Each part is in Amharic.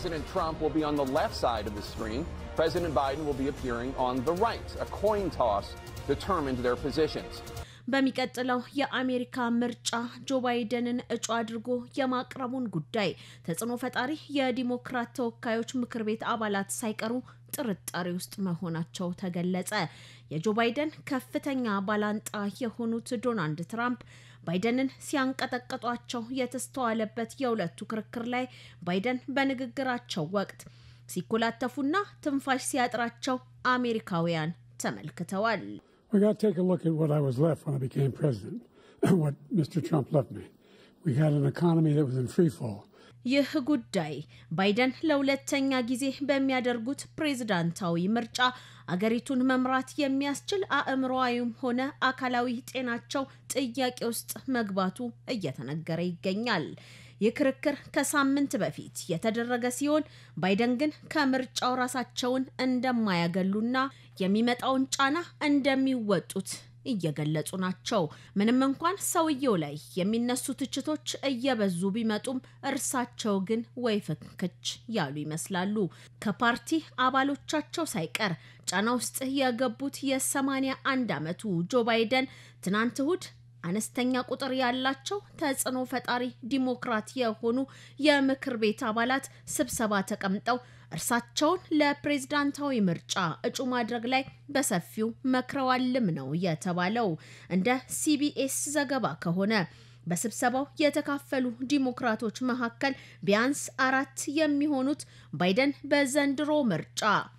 President Trump will be on the left side of the screen. President Biden will be appearing on the right. A coin toss determined their positions. በሚቀጥለው የአሜሪካ ምርጫ ጆ ባይደንን እጩ አድርጎ የማቅረቡን ጉዳይ ተጽዕኖ ፈጣሪ የዲሞክራት ተወካዮች ምክር ቤት አባላት ሳይቀሩ ጥርጣሬ ውስጥ መሆናቸው ተገለጸ። የጆ ባይደን ከፍተኛ ባላንጣ የሆኑት ዶናልድ ትራምፕ ባይደንን ሲያንቀጠቅጧቸው የተስተዋለበት የሁለቱ ክርክር ላይ ባይደን በንግግራቸው ወቅት ሲኮላተፉና ትንፋሽ ሲያጥራቸው አሜሪካውያን ተመልክተዋል። We got to take a look at what I was left when I became president, what Mr. Trump left me. We had an economy that was in free fall. ይህ ጉዳይ ባይደን ለሁለተኛ ጊዜ በሚያደርጉት ፕሬዝዳንታዊ ምርጫ አገሪቱን መምራት የሚያስችል አእምሮዊም ሆነ አካላዊ ጤናቸው ጥያቄ ውስጥ መግባቱ እየተነገረ ይገኛል። ይህ ክርክር ከሳምንት በፊት የተደረገ ሲሆን ባይደን ግን ከምርጫው ራሳቸውን እንደማያገሉና የሚመጣውን ጫና እንደሚወጡት እየገለጹ ናቸው። ምንም እንኳን ሰውየው ላይ የሚነሱ ትችቶች እየበዙ ቢመጡም እርሳቸው ግን ወይ ፍንክች ያሉ ይመስላሉ። ከፓርቲ አባሎቻቸው ሳይቀር ጫና ውስጥ የገቡት የሰማንያ አንድ ዓመቱ ጆ ባይደን ትናንት እሁድ አነስተኛ ቁጥር ያላቸው ተጽዕኖ ፈጣሪ ዲሞክራት የሆኑ የምክር ቤት አባላት ስብሰባ ተቀምጠው እርሳቸውን ለፕሬዝዳንታዊ ምርጫ እጩ ማድረግ ላይ በሰፊው መክረዋልም ነው የተባለው። እንደ ሲቢኤስ ዘገባ ከሆነ በስብሰባው የተካፈሉ ዲሞክራቶች መካከል ቢያንስ አራት የሚሆኑት ባይደን በዘንድሮ ምርጫ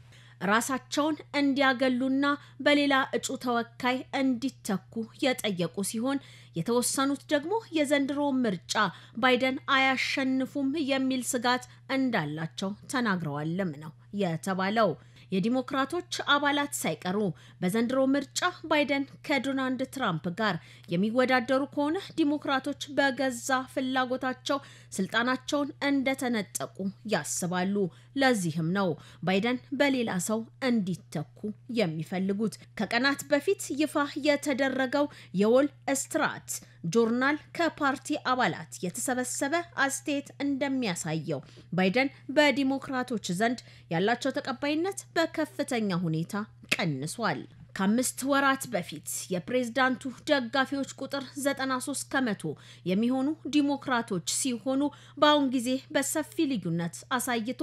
ራሳቸውን እንዲያገሉና በሌላ እጩ ተወካይ እንዲተኩ የጠየቁ ሲሆን የተወሰኑት ደግሞ የዘንድሮ ምርጫ ባይደን አያሸንፉም የሚል ስጋት እንዳላቸው ተናግረዋልም ነው የተባለው። የዲሞክራቶች አባላት ሳይቀሩ በዘንድሮ ምርጫ ባይደን ከዶናልድ ትራምፕ ጋር የሚወዳደሩ ከሆነ ዲሞክራቶች በገዛ ፍላጎታቸው ስልጣናቸውን እንደተነጠቁ ያስባሉ። ለዚህም ነው ባይደን በሌላ ሰው እንዲተኩ የሚፈልጉት። ከቀናት በፊት ይፋ የተደረገው የዎል ስትራት ጆርናል ከፓርቲ አባላት የተሰበሰበ አስተያየት እንደሚያሳየው ባይደን በዲሞክራቶች ዘንድ ያላቸው ተቀባይነት በከፍተኛ ሁኔታ ቀንሷል። ከአምስት ወራት በፊት የፕሬዝዳንቱ ደጋፊዎች ቁጥር 93 ከመቶ የሚሆኑ ዲሞክራቶች ሲሆኑ በአሁን ጊዜ በሰፊ ልዩነት አሳይቶ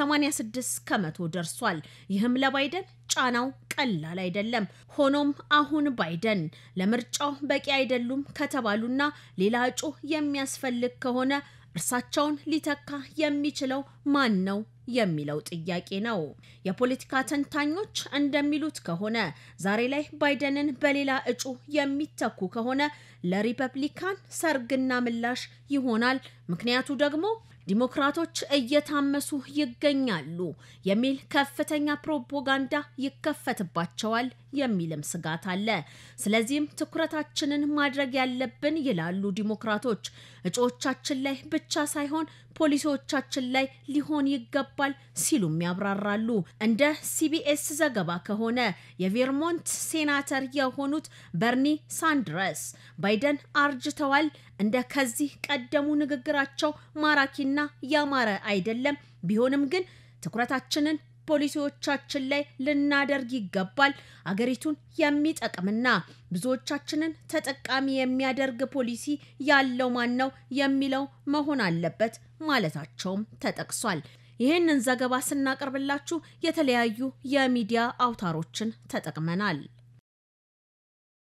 86 ከመቶ ደርሷል። ይህም ለባይደን ጫናው ቀላል አይደለም። ሆኖም አሁን ባይደን ለምርጫው በቂ አይደሉም ከተባሉና ሌላ እጩ የሚያስፈልግ ከሆነ እርሳቸውን ሊተካ የሚችለው ማን ነው የሚለው ጥያቄ ነው። የፖለቲካ ተንታኞች እንደሚሉት ከሆነ ዛሬ ላይ ባይደንን በሌላ እጩ የሚተኩ ከሆነ ለሪፐብሊካን ሰርግና ምላሽ ይሆናል። ምክንያቱ ደግሞ ዲሞክራቶች እየታመሱ ይገኛሉ የሚል ከፍተኛ ፕሮፓጋንዳ ይከፈትባቸዋል የሚልም ስጋት አለ። ስለዚህም ትኩረታችንን ማድረግ ያለብን ይላሉ ዲሞክራቶች፣ እጩዎቻችን ላይ ብቻ ሳይሆን ፖሊሲዎቻችን ላይ ሊሆን ይገባል ሲሉም ያብራራሉ። እንደ ሲቢኤስ ዘገባ ከሆነ የቬርሞንት ሴናተር የሆኑት በርኒ ሳንድረስ ባይደን አርጅተዋል፣ እንደ ከዚህ ቀደሙ ንግግራቸው ማራኪና ያማረ አይደለም። ቢሆንም ግን ትኩረታችንን ፖሊሲዎቻችን ላይ ልናደርግ ይገባል። አገሪቱን የሚጠቅምና ብዙዎቻችንን ተጠቃሚ የሚያደርግ ፖሊሲ ያለው ማን ነው የሚለው መሆን አለበት ማለታቸውም ተጠቅሷል። ይህንን ዘገባ ስናቀርብላችሁ የተለያዩ የሚዲያ አውታሮችን ተጠቅመናል።